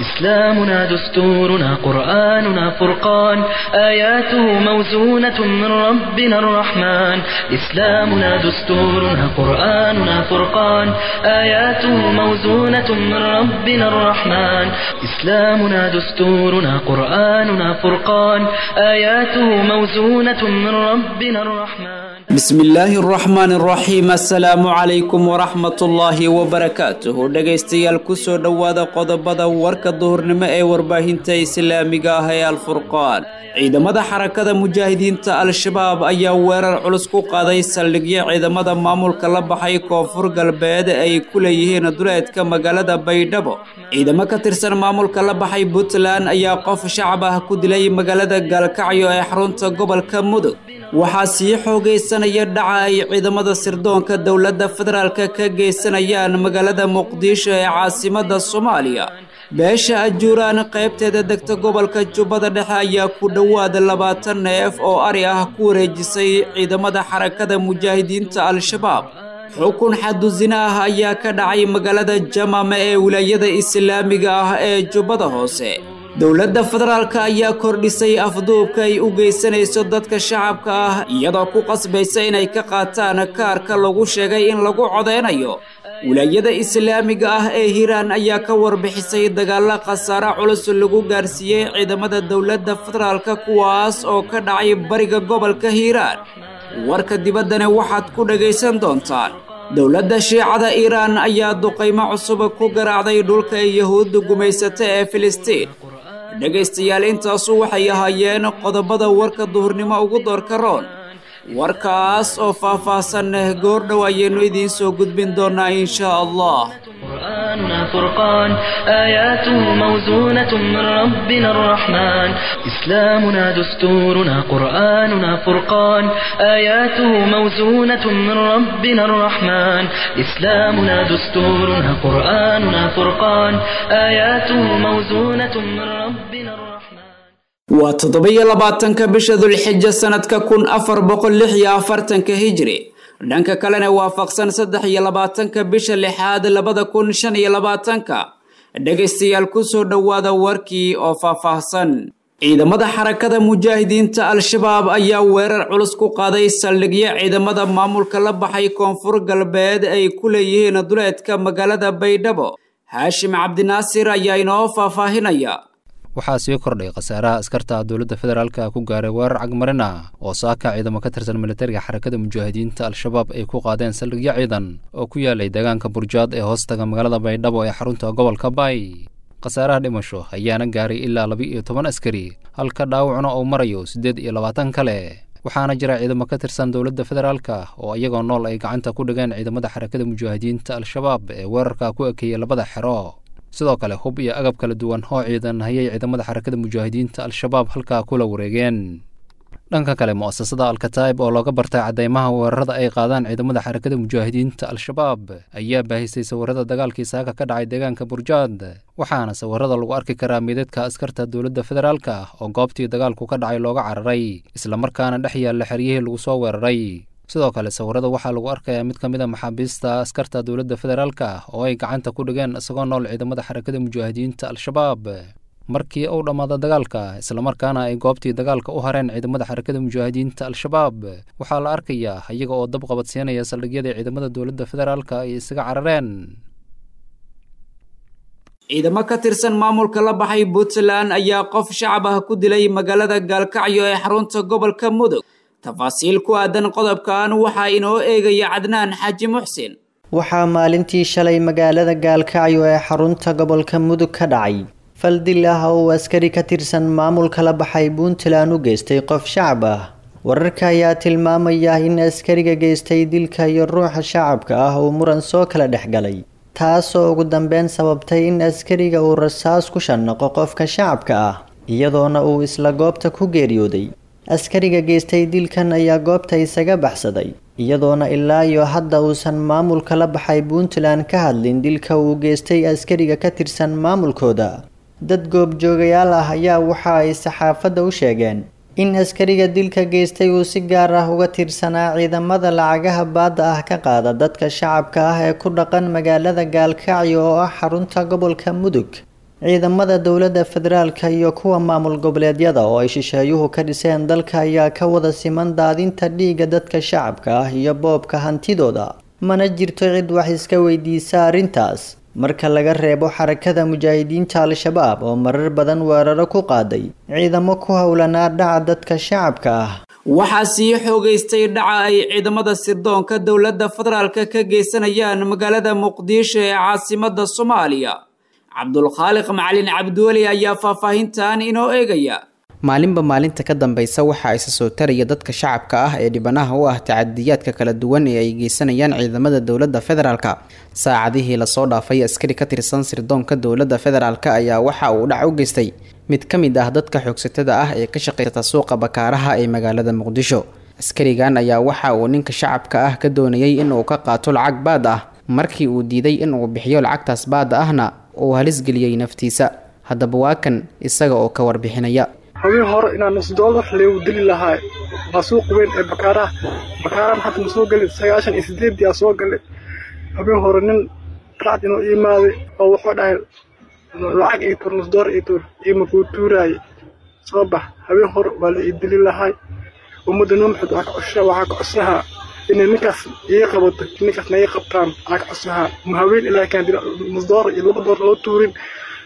إسلامنا دستورنا قرآننا فرقان آياته موزونة من ربنا الرحمن إسلامنا دستورنا قرآننا فرقان آياته موزونة من ربنا الرحمن إسلامنا دستورنا قرآننا فرقان آياته موزونة من ربنا الرحمن bismillaahi araxmaan araxiim assalaamu calaykum waraxmatullaahi wabarakaatuhu dhegaystayaal kusoo dhowaada qodobada warka duhurnimo ee warbaahinta islaamiga ah ee alfurqaan ciidamada xarakada mujaahidiinta al-shabaab ayaa weerar culus ku qaaday saldhigyo ciidamada maamulka la baxay koonfur galbeed ay ku leeyihiin duleedka magaalada baydhabo ciidamo ka tirsan maamulka la baxay puntland ayaa qof shacab ah ku dilay magaalada gaalkacyo ee xarunta gobolka mudug waxaa sii xoogaysanaya dhaca ay ciidamada sirdoonka dowladda federaalka ka geysanayaan magaalada muqdisho ee caasimada soomaaliya beesha ajuuraan qaybteeda degta gobolka jubbada dhexe ayaa ku dhowaada labaatan neef oo ari ah ku wareejisay ciidamada xarakada mujaahidiinta al-shabaab xukun xadusina ah ayaa ka dhacay magaalada jamame ee wilaayada islaamiga ah ee jubbada hoose dowladda federaalka ayaa kordhisay afduubka ay u geysanayso dadka shacabka ah iyadoo ku qasbaysa inay ka qaataan kaarka lagu sheegay in lagu codeynayo wilaayada islaamiga ah ee hiiraan ayaa ka warbixisay dagaalo khasaare culus lagu gaarsiiyey ciidamada dowladda federaalka kuwaas oo ka dhacay bariga gobolka hiiraan warka dibaddana waxaad ku dhagaysan doontaan dowladda shiicada iiraan ayaa duqaymo cusub ku garaacday dhulka ay yahuudda gumaysata ee filistiin dhegaystayaal intaasu waxay ahaayeen qodobada warka duhurnimo ugu doorka roon warkaas oo faah-faahsan goordhow ayaynu idiin soo gudbin doonaa insha allah قرآننا فرقان آياته موزونة من ربنا الرحمن إسلامنا دستورنا قرآننا فرقان آياته موزونة من ربنا الرحمن إسلامنا دستورنا قرآننا فرقان آياته موزونة من ربنا الرحمن waa toddoba-iyo labaatanka bisha dulxija sanadka kun afar boqol lix iyo afartanka hijri dhanka kalena waafaqsan saddex iyo labaatanka bisha lixaad labada kun shan iyo labaatanka dhegaystayaal kusoo dhowaada warkii oo faahfaahsan ciidamada xarakada mujaahidiinta al-shabaab ayaa weerar culus ku qaaday saldhigyo ciidamada maamulka la baxay koonfur galbeed ay ku leeyihiin duleedka magaalada baydhabo haashim cabdinaasir ayaa inoo faahfaahinaya waxaa sii kordhay khasaaraha askarta dowladda federaalka ku gaaray weerar cagmarin ah oo saaka ciidamo ka tirsan militariga xarakada mujaahidiinta al-shabaab ay ku qaadeen saldhigyo ciidan oo ku yaalay deegaanka burjaad ee hoostaga magaalada baydhabo ee xarunta gobolka baay khasaaraha dhimasho ayaana gaaray ilaa laba iyo toban askari halka dhaawacna uu marayo siddeed iyo labaatan kale waxaana jira ciidamo ka tirsan dowladda federaalka oo iyagoo nool ay gacanta ku dhigeen ciidamada xarakada mujaahidiinta al-shabaab ee weerarka ku ekeeyey labada xero sidoo kale hub iyo agab kala duwan oo ciidan hayay ciidamada xarakada mujaahidiinta al-shabaab halkaa kula wareegeen dhanka kale mu'asasada al-kataa'ib oo looga bartay caddeymaha weerarada ay qaadaan ciidamada xarakada mujaahidiinta al-shabaab ayaa baahisay sawirada dagaalkii saaka ka dhacay deegaanka burjaad waxaana sawirada lagu arki karaa meedadka askarta dowladda federaalka oo goobtii dagaalku ka dhacay looga cararay islamarkaana dhex yaalla xeryihii lagu soo weeraray sidoo kale sawirada waxaa lagu arkayaa mid ka mid a maxaabiista askarta dowladda federaalka oo ay gacanta ku dhigeen isagoo nool ciidamada xarakada mujaahidiinta al-shabaab markii uu dhammaada dagaalka islamarkaana ay goobtii dagaalka u hareen ciidamada xarakada mujaahidiinta al-shabaab waxaa la arkayaa iyaga oo dab qabadsiinaya saldhigyadii ciidamada dowladda federaalka ay isaga carareen ciidamo ka tirsan maamulka la baxay puntland ayaa qof shacab ah ku dilay magaalada gaalkacyo ee xarunta gobolka mudug tafaasiil ku aadan qodobkan waxaa inoo eegaya cadnaan xaaji muxsin waxaa maalintii shalay magaalada gaalkacyo ee xarunta gobolka mudug ka dhacay fal dil ah oo uu askari ka tirsan maamulka la baxay puntland u geystay qof shacab ah wararka ayaa tilmaamaya in askariga geystay dilka iyo ruuxa shacabka ah uu muran soo kala dhex galay taasoo ugu dambeyn sababtay in askariga uu rasaas ku shanaqo qofka shacabka ah iyadoona uu isla goobta ku geeriyooday askariga geystay dilkan ayaa goobta isaga baxsaday iyadoona ilaa iyo hadda uusan maamulka la baxay puntland ka hadlin dilka uu geystay askariga ka tirsan maamulkooda dad goobjoogayaal ah ayaa waxa ay saxaafadda u sheegeen in askariga dilka geystay uu si gaar ah uga tirsanaa ciidamada lacagaha baadda ah ka qaada dadka shacabka ah ee ku dhaqan magaalada gaalkacyo oo ah xarunta gobolka mudug ciidamada dowladda federaalka iyo kuwa maamul goboleedyada oo ay shisheeyuhu ka dhiseen dalka ayaa ka wada siman daadinta dhiigga dadka shacabka ah iyo boobka hantidooda mana jirto cid wax iska weydiisa arrintaas marka laga reebo xarakada mujaahidiinta al-shabaab oo marar badan weeraro ku qaaday ciidamo ku howlanaa dhaca dadka shacabka ah waxaa sii xoogaystay dhaca ay ciidamada sirdoonka dowladda federaalka ka geysanayaan magaalada muqdisho ee caasimada soomaaliya cabdulkhaaliq macalin cabdiweli ayaa faahfaahintan inoo eegaya maalinba maalinta ka dambaysa waxaa isa soo taraya dadka shacabka ah ee dhibanaha u ah tacadiyaadka kala duwan ee ay geysanayaan ciidamada dowladda federaalka saacadihii lasoo dhaafay askari ka tirsan sirdoonka dowladda federaalk ayaa waxa uu dhac u geystay mid ka mid ah dadka xoogsatada ah ee ka shaqaysata suuqa bakaaraha ee magaalada muqdisho askarigan ayaa waxa uu ninka shacabka ah ka doonayay inuu ka qaato lacag baad ah markii uu diiday inuu bixiyo lacagtaas baada ahna uu halisgeliyey naftiisa haddaba waa kan isaga oo ka warbixinaya habeen hore inaan nus doolar leewu dili lahaa waa suuq weyn ee bakaaraha bakaarahan hadda ma soo gelin sagaashan iyo sideedii aa soo galay habeen hore nin racd inuu imaaday oo wuxuu dhahay lacag ii tur nus doolar ii tur iima kuu tuuraaye soo bax habeen hore waa la ii dili lahay ummadda noo maxamed waxaa ka cosha waxaa ka cosahaa inay ninkaas ii qabato ninkaasna ii qabtaan waxaa ka cosahaa ma haween ilaa kaan dila nus doolar iyo laba doolar loo tuurin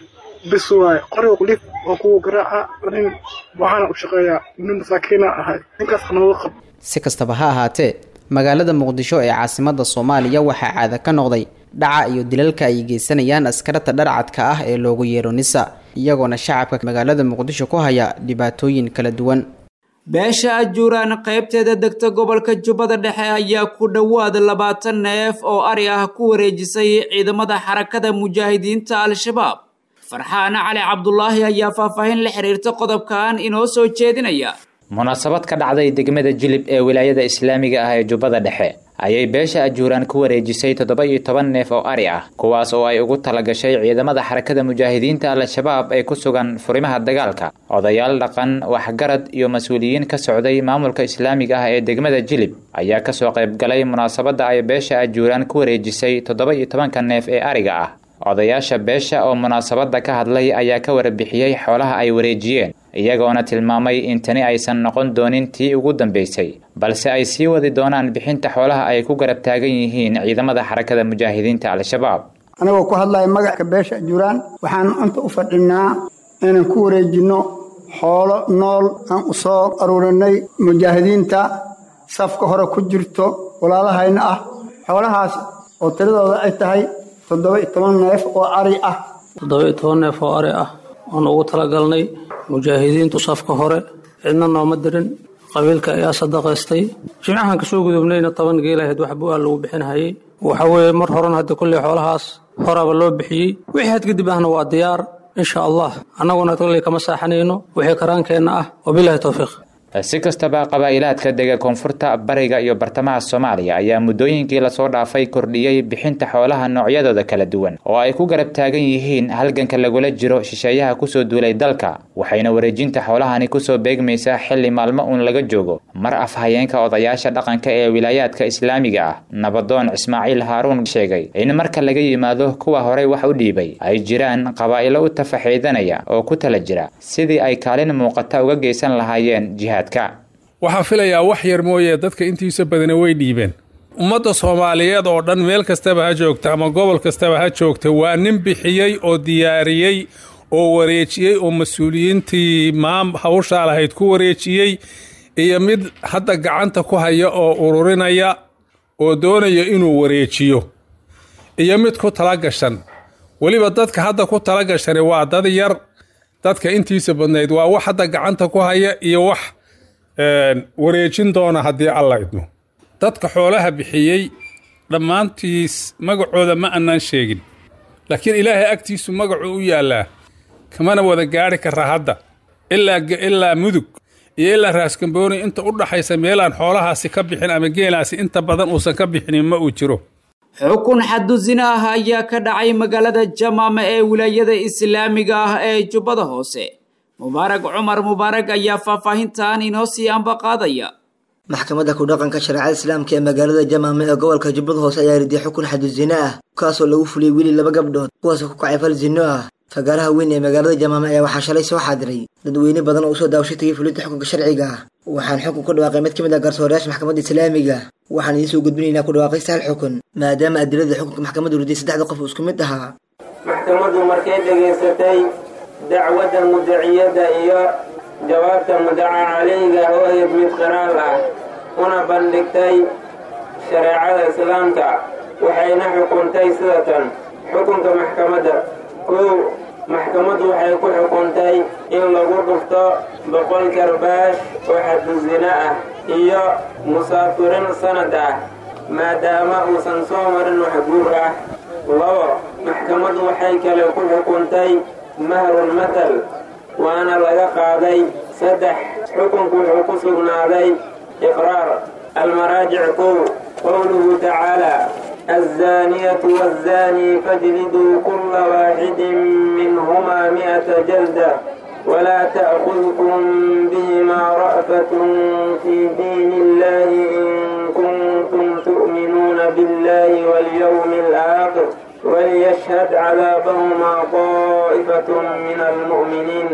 bis waaye qoriga qulif oo kuwa garaaca nin waxaana u shaqeeyaa nin masaakiina ahay ninkaas nooga qab si kastaba ha ahaatee magaalada muqdisho ee caasimada soomaaliya waxaa caada ka noqday dhaca iyo dilalka ay geysanayaan askarata dharcadka ah ee loogu yeero nisa iyagoona shacabka magaalada muqdisho ku haya dhibaatooyin kala duwan beesha ajuuraan qaybteeda degta gobolka jubbada dhexe ayaa ku dhowaad labaatan neef oo ari ah ku wareejisay ciidamada xarakada mujaahidiinta al-shabaab farxaan cali cabdulaahi ayaa faahfaahin la xiriirta qodobkan inoo soo jeedinaya munaasabad ka dhacday degmada jilib ee wilaayada islaamiga ah ee jubbada dhexe ayay beesha ajuuraan ku wareejisay toddoba iyo toban neef oo ari ah kuwaas oo ay ugu talagashay ciidamada xarakada mujaahidiinta al-shabaab ee ku sugan furimaha dagaalka odayaal dhaqan waxgarad iyo mas-uuliyiin ka socday maamulka islaamiga ah ee degmada jilib ayaa kasoo qaybgalay munaasabadda ay beesha ajuuraan ku wareejisay toddoba iyo tobanka neef ee ariga ah odayaasha beesha oo munaasabadda ka hadlay ayaa ka warbixiyey xoolaha ay wareejiyeen iyagoona tilmaamay in tani aysan noqon doonin tii ugu dambaysay balse ay sii wadi doonaan bixinta xoolaha ay ku garab taagan yihiin ciidamada xarakada mujaahidiinta al-shabaab anagoo ku hadlaya magacka beesha ajuuraan waxaan inta u fadhinaa inaan ku wareejinno xoolo nool aan u soo aruurinay mujaahidiinta safka hore ku jirto walaalahayna ah xoolahaas oo tiradooda ay tahay toddoba iyo toban neef oo ari ah toddoba iyo toban neef oo ari ah oon ugu talagalnay mujaahidiintu safka hore cidna nooma dirin qabiilka ayaa sadaqaystay jimcahan kasoo gudubnayna toban geelahayd wax bu-aa lagu bixinhayay waxa weeye mar horena hadda kolley xoolahaas horaba loo bixiyey wixii had kadib ahna waa diyaar insha allah annaguna kolley kama saaxanayno wixii karaankeenna ah wabilahi towfiiq si kastaba qabaa'ilaadka dega koonfurta bariga iyo bartamaha soomaaliya ayaa muddooyinkii lasoo dhaafay kordhiyey bixinta xoolaha noocyadooda kala duwan oo ay ku garab taagan yihiin halganka lagula jiro shisheeyaha kusoo duulay dalka waxayna wareejinta xoolahani kusoo beegmaysaa xilli maalmo uun laga joogo mar afhayeenka odayaasha dhaqanka ee wilaayaadka islaamiga ah nabadoon ismaaciil haaruun sheegay in marka laga yimaado kuwa horey wax u dhiibay ay jiraan qabaa'ilo u tafaxiidanaya oo ku tala jira sidii ay kaalin muuqata uga geysan lahaayeen jihaad waxaa filayaa wax yar mooye dadka intiisa badana way dhiibeen ummadda soomaaliyeed oo dhan meel kastaba ha joogta ama gobol kastaba ha joogta waa nin bixiyey oo diyaariyey oo wareejiyey oo mas-uuliyiintii maam hawshaa lahayd ku wareejiyey iyo mid hadda gacanta ku haya oo ururinaya oo doonaya inuu wareejiyo iyo mid ku tala gashan weliba dadka hadda ku tala gashani waa dad yar dadka intiisa badnayd waa wax hadda gacanta ku haya iyo wax wareejin doona haddii alla idmo dadka xoolaha bixiyey dhammaantiis magacooda ma annaan sheegin laakiin ilaahay agtiisu magacuu u yaallaa kamana wada gaadhi karaa hadda ilaa mudug iyo ilaa raaskambooni inta u dhaxaysa meelaan xoolahaasi ka bixin ama geelaasi inta badan uusan ka bixinin ma uu jiro xukun xadu sina ah ayaa ka dhacay magaalada jamaama ee wilaayada islaamiga ah ee jubbada hoose mubaarag cumar mubaarag ayaa faahfaahintan inoo sii ambaqaadaya maxkamadda ku-dhaqanka shareecada islaamka ee magaalada jamaama ee gobolka jubbada hoose ayaa riday xukun xadu zina ah kaasoo lagu fuliyey weli laba gabdhood kuwaasoo ku kacay fal zino ah fagaaraha weyn ee magaalada jamaame ayaa waxaa shalay soo xaadiray dadweyne badan oo usoo daawasho tagay fulinta xukunka sharciga ah waxaan xukun ku dhawaaqay mid ka mid ah garsoorayaasha maxkamadda islaamiga waxaan idiin soo gudbinaynaa ku dhawaaqaysta hal xukun maadaama adilada xukunka maxkamaddu riday saddexda qof uu isku mid ahaa maxkamaddu markay dhegaysatay dacwadda mudaciyadda iyo jawaabta mudaca calayga oo ahayd mid qiraal ah una bandhigtay shareecada islaamka waxayna xukuntay sida tan xukunka maxkamadda kow maxkamaddu waxay ku xukuntay in lagu dhufto boqol karbaash oo xaddu zina ah iyo musaafirin sanad ah maadaama uusan soo marin wax guur ah labo maxkamaddu waxay kale ku xukuntay mahrul matal waana laga qaaday saddex xukunku wuxuu ku sugnaaday iqraar almaraajic kow qowluhu tacaala الزانية والزاني فاجلدوا كل واحد منهما مئة جلدة ولا تأخذكم بهما رأفة في دين الله إن كنتم تؤمنون بالله واليوم الآخر وليشهد عذابهما طائفة من المؤمنين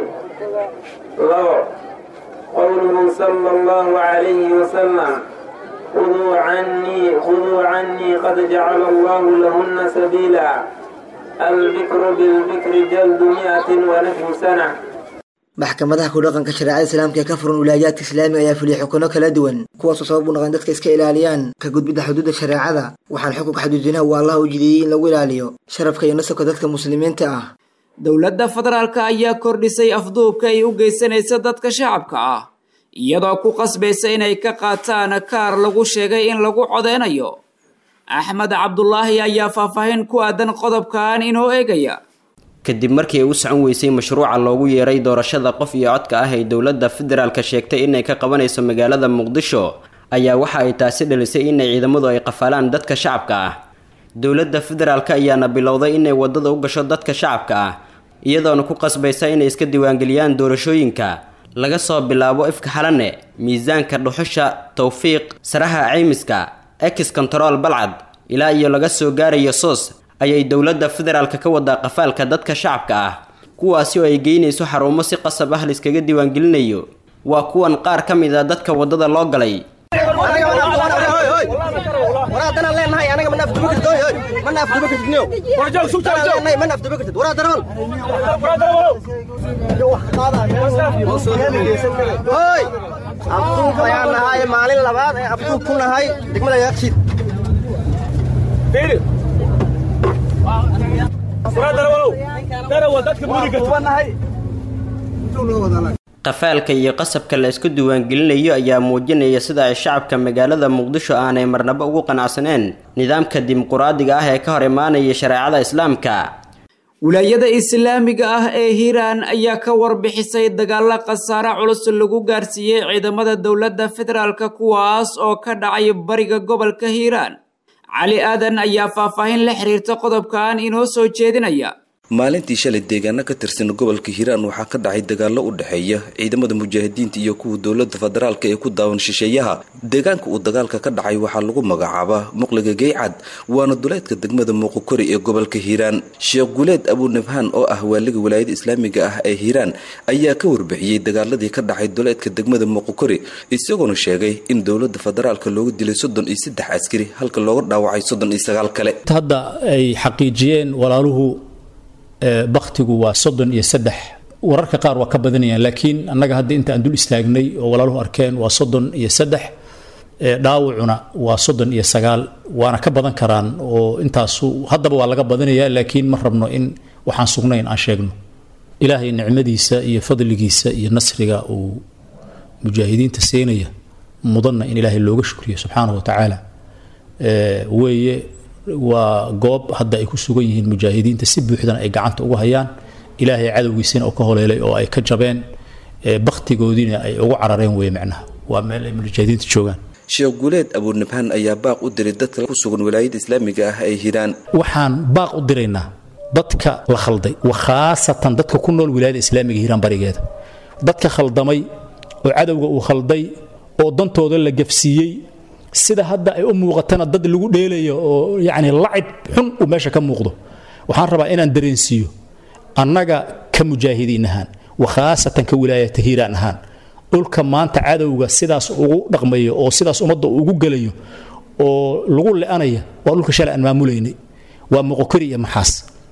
لو قوله صلى الله عليه وسلم خذوا عني خذوا عني قد جعل الله لهن سبيلا البكر بالبكر جلد مئة ونحو سنة maxkamadaha ku dhaqanka shareecada islaamka ee ka furan wilaayaadka islaamiga ayaa fuliyay xukuno kala duwan kuwaasoo sabab u noqon dadka iska ilaaliyaan ka gudbidda xuduudda shareecada waxaan xukunka xaduudinaha uu allah u jideeyey in lagu ilaaliyo sharafka iyo nasabka dadka muslimiinta ah dowladda federaalka ayaa kordhisay afduubka ay u geysanaysa dadka shacabka ah iyadoo ku qasbaysa inay ka qaataan kaar lagu sheegay in lagu codeynayo axmed cabdulaahi ayaa faahfaahin ku aadan qodobkan inoo eegaya kadib markii ay u socon weysay mashruuca loogu yeeray doorashada qof iyo codka ah ee dowladda federaalka sheegtay inay ka qabanayso magaalada muqdisho ayaa waxa ay taasi dhalisay inay ciidamadu ay qafaalaan dadka shacabka ah dowladda federaalka ayaana bilowday inay wadada u gasho dadka shacabka ah iyadoona ku qasbaysa inay iska diiwaangeliyaan doorashooyinka laga soo bilaabo ifka xalane miisaanka dhuxusha tawfiiq saraha caymiska ex control balcad ilaa iyo laga soo gaarayo soos ayay dowladda federaalka ka wadaa qafaalka dadka shacabka ah kuwaasi oo ay geynayso xarumo si qasab ah laiskaga diiwaangelinayo waa kuwan qaar ka mid a dadka waddada loo galay abduub ayaan nahay maalin labaad ee abduub ku nahay degmada yaaqshiid qafaalka iyo qasabka la isku diiwaangelinayo ayaa muujinaya sida ay shacabka magaalada muqdisho aanay marnabo ugu qanacsaneen nidaamka dimuquraadiga ah ee ka hor imaanaya shareecada islaamka wilaayada islaamiga ah ee hiiraan ayaa ka warbixisay dagaalo khasaare culus lagu gaarsiiyey ciidamada dowladda federaalka kuwaas oo ka dhacay bariga gobolka hiiraan cali aadan ayaa faahfaahin la xiriirta qodobkan inoo soo jeedinaya maalintii shalay deegaano ka tirsan gobolka hiiraan waxaa ka dhacay dagaallo u dhexeeya ciidamada mujaahidiinta iyo kuwa dowlada federaalka ee ku daawan shisheeyaha deegaanka uu dagaalka ka dhacay waxaa lagu magacaabaa muqliga geycad waana duleedka degmada muuqokori ee gobolka hiiraan sheekh guuleed abunabhaan oo ah waaliga walaayada islaamiga ah ee hiiraan ayaa ka warbixiyey dagaaladii ka dhacay duleedka degmada muuqokori isagoona sheegay in dowlada federaalka looga dilay soddon iyo saddex askari halka looga dhaawacay soddon iyo sagaal kale hadda ay xaqiijiyeen walaaluhu baktigu waa soddon iyo saddex wararka qaar waa ka badanayaan laakiin annaga hadda inta aan dul istaagnay oo walaaluhu arkeen waa soddon iyo saddex dhaawacuna waa soddon iyo sagaal waana ka badan karaan oo intaasu haddaba waa laga badanayaa laakiin ma rabno in waxaan sugnayn aan sheegno ilaahay nicmadiisa iyo fadligiisa iyo nasriga uu mujaahidiinta siinaya mudanna in ilaahay looga shukriyo subxaanahu wa tacaala weeye waa goob hadda ay ku sugan yihiin mujaahidiinta si buuxdana ay gacanta ugu hayaan ilaahay cadowgiisina oo ka holeelay oo ay ka jabeen baktigoodiina ay ugu carareen weye macnaha waa meel ay mujaahidiinta joogaan sheekh guuleed abuunabhaan ayaa baaq u diray dadka ku sugan walaayada islaamiga ah ay hiraan waxaan baaq u diraynaa dadka la khalday wa khaasatan dadka ku nool wilaayada islaamiga hiiraan barigeeda dadka khaldamay oo cadowga uu khalday oo dantooda la gafsiiyey sida hadda ay u muuqatana dad lagu dheelayo oo yacni lacib xun uu meesha ka muuqdo waxaan rabaa inaan dareensiiyo annaga ka mujaahidiin ahaan wa khaasatan ka wilaayata hiiraan ahaan dhulka maanta cadowga sidaas ugu dhaqmayo oo sidaas ummadda ugu gelayo oo lagu le-anaya waa dhulka shalay aan maamulaynay waa moqokori iyo maxaas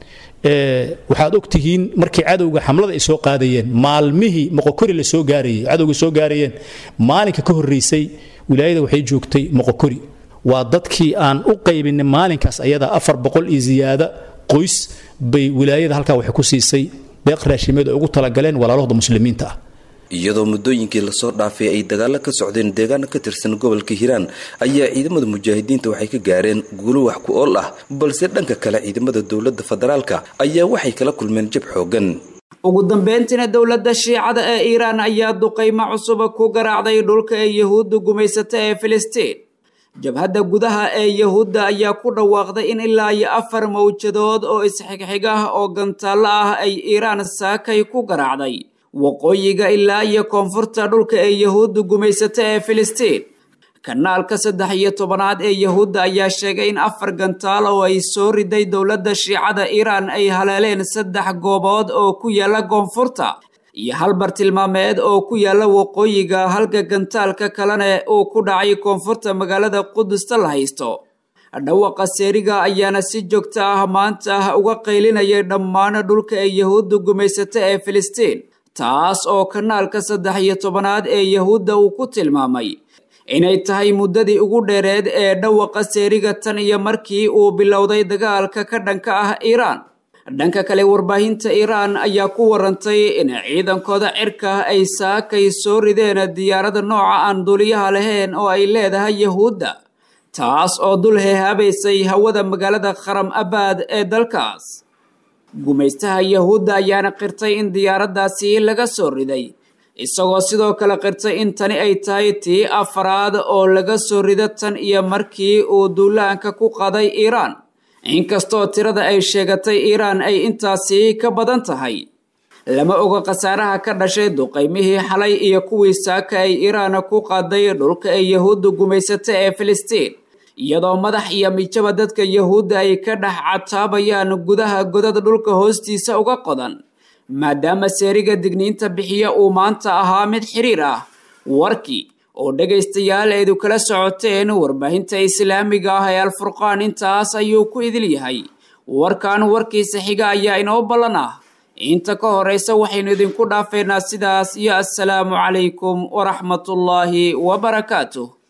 waxaad og tihiin markii cadowga xamlada ay soo qaadayeen maalmihii moqokori la soo gaarayay cadowga soo gaarayeen maalinka ka horreysay wilaayada waxay joogtay moqokori waa dadkii aan u qaybinay maalinkaas ayada afar boqol iyo ziyaada qoys bay wilaayada halkaa waxay ku siisay deeq raashimeed ay ugu talagaleen walaalahooda muslimiinta ah iyadoo muddooyinkii lasoo dhaafay ay dagaalo ka socdeen deegaano ka tirsan gobolka hiiraan ayaa ciidamada mujaahidiinta waxay ka gaareen guulo wax ku ool ah balse dhanka kale ciidamada dowladda federaalka ayaa waxay kala kulmeen jab xoogan ugu dambeyntiina dowladda shiicada ee iiraan ayaa duqaymo cusuba ku garaacday dhulka ee yahuudda gumaysata ee filistiin jabhadda gudaha ee yahuudda ayaa ku dhawaaqday in ilaa iyo afar mawjadood oo isxigxig ah oo gantaallo ah ay iiraan saakay ku garaacday waqooyiga ilaa iyo koonfurta dhulka ee yahuudda gumaysata ee filistiin kanaalka saddex iyo tobanaad ee yahuudda ayaa sheegay in afar gantaal oo ay soo riday dowladda shiicada iiraan ay haleeleen saddex goobood oo ku yaala koonfurta iyo hal bartilmaameed oo ku yaala waqooyiga halka gantaalka kalena uu ku dhacay koonfurta magaalada qudusta la haysto dhawaqa seeriga ayaana si joogta ah maanta uga qaylinayay dhammaan dhulka ee yahuudda gumaysata ee filistiin taas oo kanaalka saddex iyo tobanaad ee yahuudda uu ku tilmaamay inay tahay muddadii ugu dheereed ee dhawaqa seeriga tan iyo markii uu bilowday dagaalka ka dhanka ah iiraan dhanka kale warbaahinta iiraan ayaa ku warantay in ciidankooda cirka ay saakay soo rideen diyaarada nooca aan duuliyaha lahayn oo ay leedahay yahuudda taas oo dul heehaabaysay hawada magaalada kharam abaad ee dalkaas gumaystaha yahuudda ayaana qirtay in diyaaraddaasi laga soo riday isagoo sidoo kale qirtay in tani ay tahay tii afaraad oo laga soo rido tan iyo markii uu duulaanka ku qaday iiraan inkastoo tirada ay sheegatay iiraan ay intaasi ka badan tahay lama oga khasaaraha ka dhashay duqaymihii xalay iyo kuwii saaka ay iiraan ku qaaday dhulka ay yahuudda gumaysata ee filistiin iyadoo madax iyo mijaba dadka yahuudda ay ka dhex cataabayaan gudaha godad dhulka hoostiisa uga qodan maadaama seeriga digniinta bixiya uu maanta ahaa mid xiriir ah warkii oo dhegaystayaal eedu kala socoteen warbaahinta islaamiga ah ee alfurqaan intaas ayuu ku idil yahay warkan warkiisa xiga ayaa inoo ballan ah inta ka horeysa waxaynu idinku dhaafeynaa sidaas iyo assalaamu calaykum waraxmatullaahi wabarakaatuh